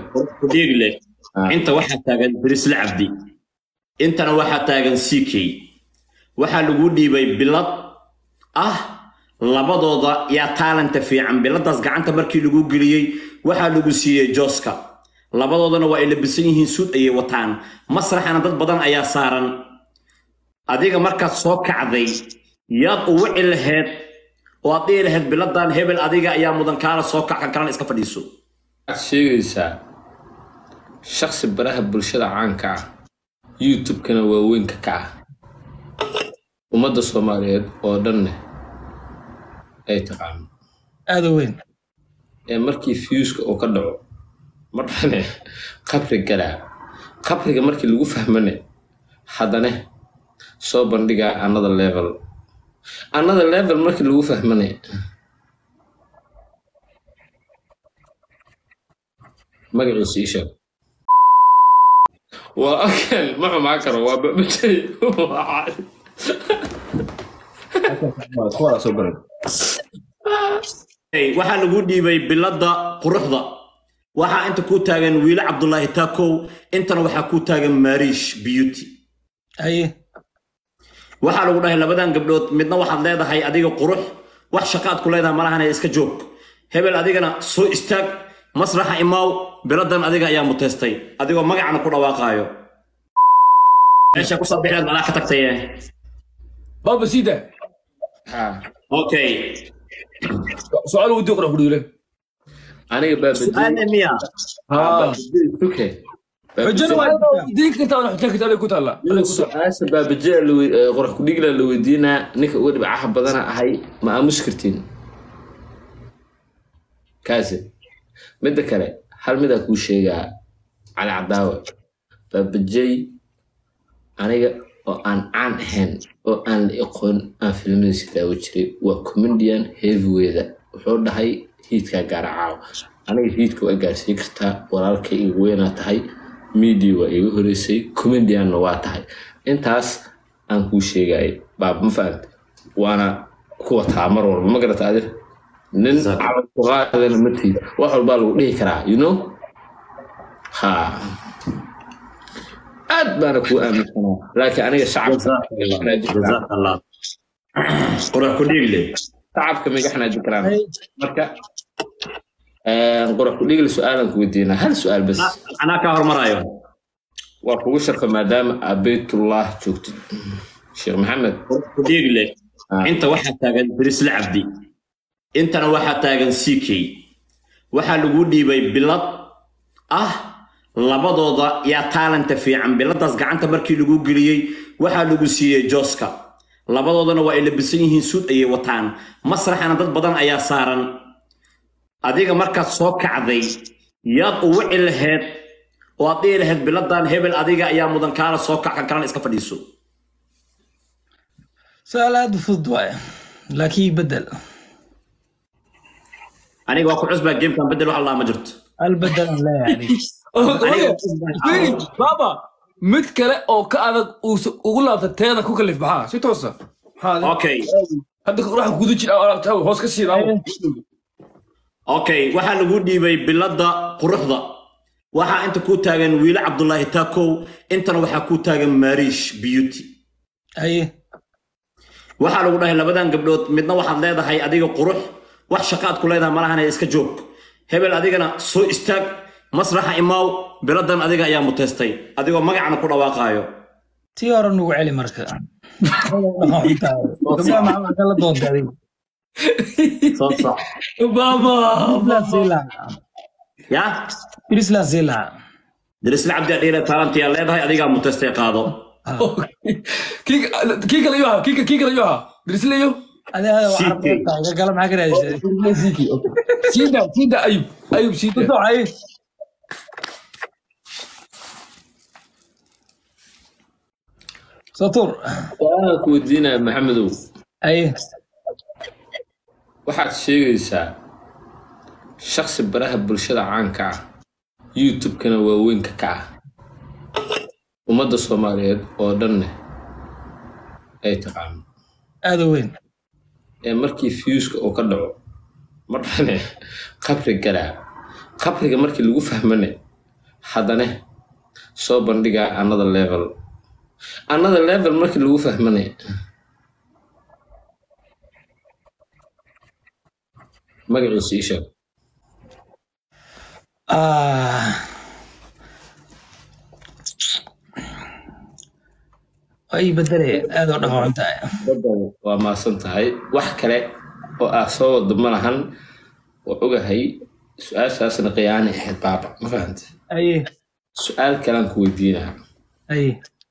kudhiigle Ah. inta waxaa taagan brisle cabdi intana waxaa taagan ck waxaa lagu dhiibay bilad ah labadooda yaa taalanta fiican biladaas gacanta markii lagu geliyey waxaa lagu siiyey jooska labadoodana waa ay labisan yihiin suud ayay wataan masraxana dad badan ayaa saaran adiga markaad soo kacday yaad u wici laheyd oo aad dhihi laheyd biladan hebel adiga ayaa mudan kaala soo kac kan kalena iska fadhiiso waxaad sheegaysaa shaksi baraha bulshada caanka ah youtube-kana waaweynka ka ah ummadda soomaaliyeed oo dhanne ay taqaano aada u weyn ee markii fiuska uu ka dhaco markane qabri galaa qabriga markii lagu fahmane haddane soo bandhigaa another level another level markii lagu fahmane magaciisa ii sheeg waa akal ma xumaa karo waa babajay Hey, waxaa lagu dhiibay bilada quruxda waxaa inta ku taagan wiile cabdulaahi taakow intana waxaa ku taagan mariish beauty haye waxaa lagu dhahay labadan gabdhood midna waxaad leedahay adiga qurux wax shaqaad ku leedahay malahana iska joog hebel adigana soo istaag masraxa imaaw biladan adiga ayaa muteystay adigoo magacana ku dhawaaqaayo meesha kusoo bixeed malaa ka tagtaye بابا سيدا ha okay سؤال ودي اقرا قولي له aniga baabajay su'aale miya ها tuke رجل ديك انت انا حكيت لك كنت هلا su-aasha baabajee qorax kudhigla la weydiinaa ninka uga dhibcaha badana ahay ma aamusi kartiin kaasi midda kale hal midaa kuu sheegaa cali cadaawe baabajey aniga oo aan caan ahayn oo aan la aqoon aan filmadiisa daawo jiray waa comedian heavyweyda wuxuu dhahay hiidkaa gaara caawa aniga hiidka waa gaarsiin kartaa walaalkay igu weynaa tahay media waa iga horeysay comedianna waa tahay intaas aan kuu sheegayay baab ma fahamte waana kuwa taa mar walba ma garata adir nin Exactly. calan ku qaadana ma tiid wax walbaa lagu dhihi karaa you know ha aad baana kuu aaminsanaa laakiin aniga shacabka jazaak allah qurux ku dhiigle shacabka migaxna dikraan marka qorax ku dhigli su-aalan ku weydiinaa hal su-aal bas anaa kaa hormarayo waa kugu sharfa maadaama aad baytullah joogtid sheekh maxamed qurux ku dhiigle Ah. inta waxaa taagan brisle cabdi intana waxaa taagan ck waxaa lagu dhiibay bilad ah labadooda yaa taalanta fiican biladaas gacanta markii lagu geliyey waxaa lagu siiyey jooska labadoodana waa ay labisan yihiin suud ayay wataan masraxana dad badan ayaa saaran adiga markaad soo kacday yaad u wici laheyd oo aad dhihi laheyd biladan hebel adiga ayaa mudan kaala soo kac kan kalena iska fadhiiso su-aal aada u fudud waaye laakiin bedel aniga waa ku cusbaa gamekan bedel wax allaa ma jirto albedelan leeyahay بابا mid kale oo ka adag uusa ugu laabta teeda ku kalif maxaa si toosa maxaa okay hadda wax guda jira oo laabta hoos ka sii laabo okay waxaa lagu dhiibay bilada quruxda waxaa inta ku taagan wiile cabdulaahi taakow intana waxaa ku taagan mariish beauty haye waxaa lagu dhahay labadan gabdhood midna waxaad leedahay adiga qurux wax shaqaad ku leedahay malahana iska joog hebel adigana soo istaag masraxa imaaw biladan adiga ayaa muteystay adigoo magacana ku dhawaaqaayo tii hore nugu celi marka gabdhaha maxaa kala doonta adiga soo soc بابا Brislan sii lahaa ya Brislan sii lahaa dirisle cabdi adhiile taalantiyaa leedahay adigaa muteystay qaado kii kii kale yoha kii kii kale yoha dirisleyo adiga waa Sii carab tahay gala maxaa ka raadisay sida sida ayub ayub sida socay satur su-aalan ku weydiinaya maxamedow haye waxaad sheegaysaa shaksi baraha bulshada caanka ah youtube-kana waaweynka ka ah ummadda soomaaliyeed oo dhanne ay taqaano aada u weyn ee markii fiuska uu ka dhaco markane qabri galaa qabriga markii lagu fahmane haddana soo bandhigaa another level another level markii lagu fahmanaya magaciisa ii sheeg Ah. waa ii bedelaya aad oo dhaqaaqan tahay badan waa maasan tahay wax kale oo ah soo wado ma lahan waa ogahay su-aashaasna qiyaani ahayd baaba ma fahanta aye su-aal kalean ku weydiinaa aye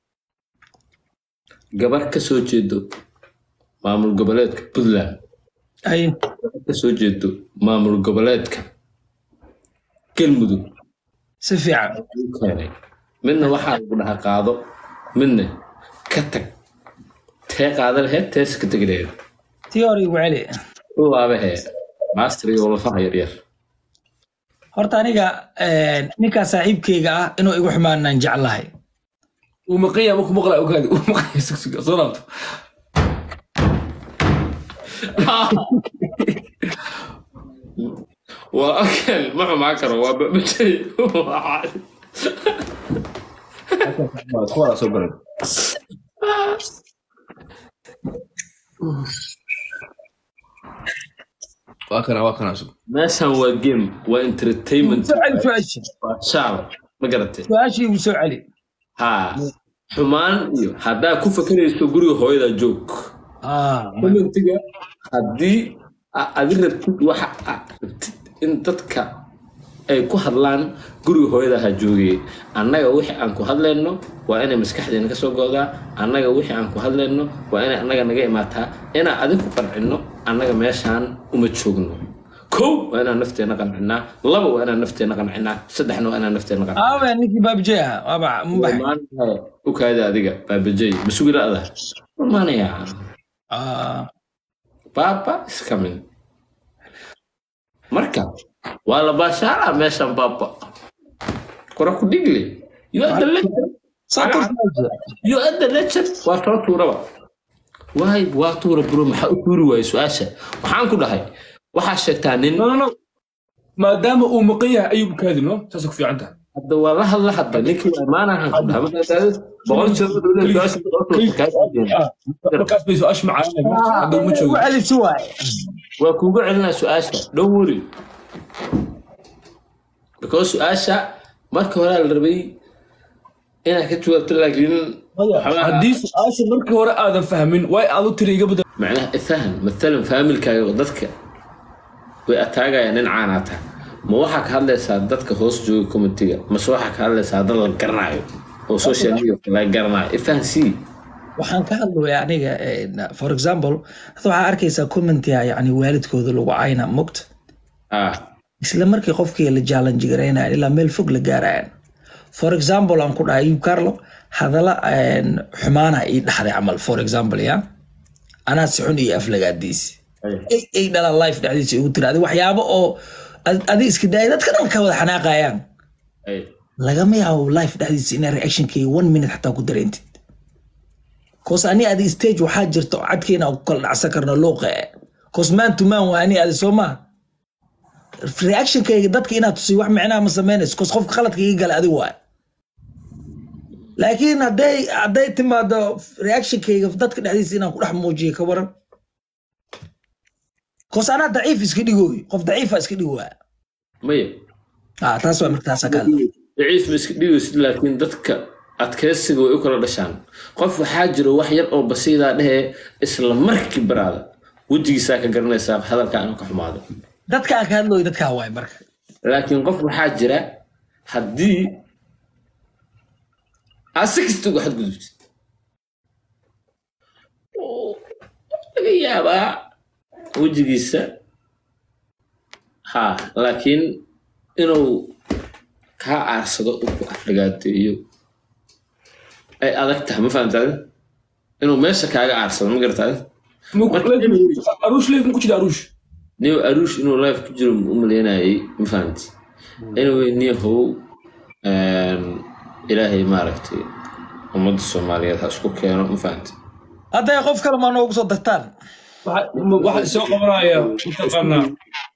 gabar ka soo jeedo maamul goboleedka puntland aye gabar ka soo jeedo maamul goboleedka galmudug si fiican ayuu keenay midna waxaa lagu dhaha qaado midna ka tag tee qaada laheyd tees ka tegi laheyd tii hore igu celi u laabahee master iyo lafaha yaryar horta aniga ninkaa saaxiibkeyga ah inuu igu xumaanaan jeclahay uu maqanya markuu maqlaa ogaadi uu maqanya sugsuga soo laabto waa akan ma xumaa karo waa babajay kuwaa soo baray waa kana waa kana sug meeshan waa game waa entertainment soo celi su-aasha waa shaal ma garatay su-aashii igu soo celi ha xumaan iyo haddaa ku fakarayso guriga hooyada joog Ah, commentiga haddii a- adi rabtid waxa aad rabtid in dadka ay ku hadlaan guriga hooyada ha joogay annaga wixii aan ku hadlayno waa inay maskaxdeena ka soo go'daa annaga wixii aan ku hadlayno waa inay annaga naga imaataa inaan adinku qancinno annaga meeshaan uma joogno kow waa inaan nafteena qancinaa laba waa inaan nafteena qancinaa saddexna waa inaan nafteena qancinaa aawe ninkii baabjey ah waaba mubax maanta u kaada adiga baabajay masugilada maanayaa Ah, Papa is coming. Marka, waa la baashaalaa meeshan Papa. Kora ku dhigli. You are the legend. saa turtaysa. You are the legend. Waa soo tuuraba. Waay, waa tuura bro, maxaa u tuuri waayey su-aasha? Waxaan ku dhahay, waxaa sheegtaa nin, no no no maadaama uu maqan yahay ayuu bukaadi no saasay ku fiican tahay hadda waa la hadla hadda, ninkii waa imaanahan ku dhahay. Markaa tahay, boqol jeer u dhowlay su-aasha boqol jeer kaa diideen. markaas bay su-aasha macaanay hadda uma Igu joogo celi si waaye waa kuuga celinaa su-aasha don't worry because su-aasha marka hore la rabay inaad ka jawaabto laakiin waxaa- haddii su-aasha markii hore aadan fahmin way aad u tiri iga bedel macnaha ifaham maalan faamilkaaga dadka way ataagayaan nin caanaata ma waxaa ka hadlaysaa dadka hoos jooga communitiga mase waxaa ka hadlaysaa dad la garanayo oo social media laga garanayo ifaham sii waxaan ka hadlaya aniga eh, for example hadda waxaa arkaysaa commentia yani waalidkooda lagu cayna mogt ah isla markii qofkii la challenge garaynayan ilaa meel fog la gaarayaan for example aan ku dhahay ayub carlo hadala een, xumaana ii dhaxday camal for example ya anaa si xun iyo aflagaadiisi ay ay dhalaan life dhexdiisa igu tiri adi waxyaabo oo ad- adi iska daaya dadka dhan ka wada xanaaqayaan ay lagama yaabo life dhexdiisa inaa reactionkii one minute xataa ku dareentid cause ani adi stage waxaa jirta oo cadkeena aan ku kala dhacsan karno luuqa cause man to man waa ani adi soo maa reactionkayga dadka inaad tusiyo wax micnaha ma samaynayso cause qofka khaladka iga gala adi waay laakiin hadday hadday timaado reactionkayga dadka dhexdiisa inaan ku dhex muujiyo ka waran cause anaa daciif iska dhigooy qof daciifa iska dhigooya maya ah taas waa markaasaa ka hadla daciif ma iska dhigaysid laakiin dadka adkeysiga way u kala dhashaan qof waxaa jiro wax yar oo basiidaa dhehee isla markii baraada wejigiisaa ka garanaysaa hadalka aanu ka xumaado dadka aan ka hadlooyo dadkaa waay marka laakiin qof waxaa jira haddii aad si kasta uga xadgudubtid oo laga yaabaa wejigiisa ha laakiin inuu kaa aarsado uu ku afligaateeyo ay adag tahay ma fahamtaade inuu meesha kaaga aarsado ma garataade aruush leif ma ku jira aruush niyo aruush inuu life ku jiro u maleynayay ma fahamti anyway niyahow ilaahay maaragtay ummadda soomaaliyeed ha isku keeno ma fahamti hadday qof kale maa noogu soo dartaan waxa soo qabanaya mataqaanaa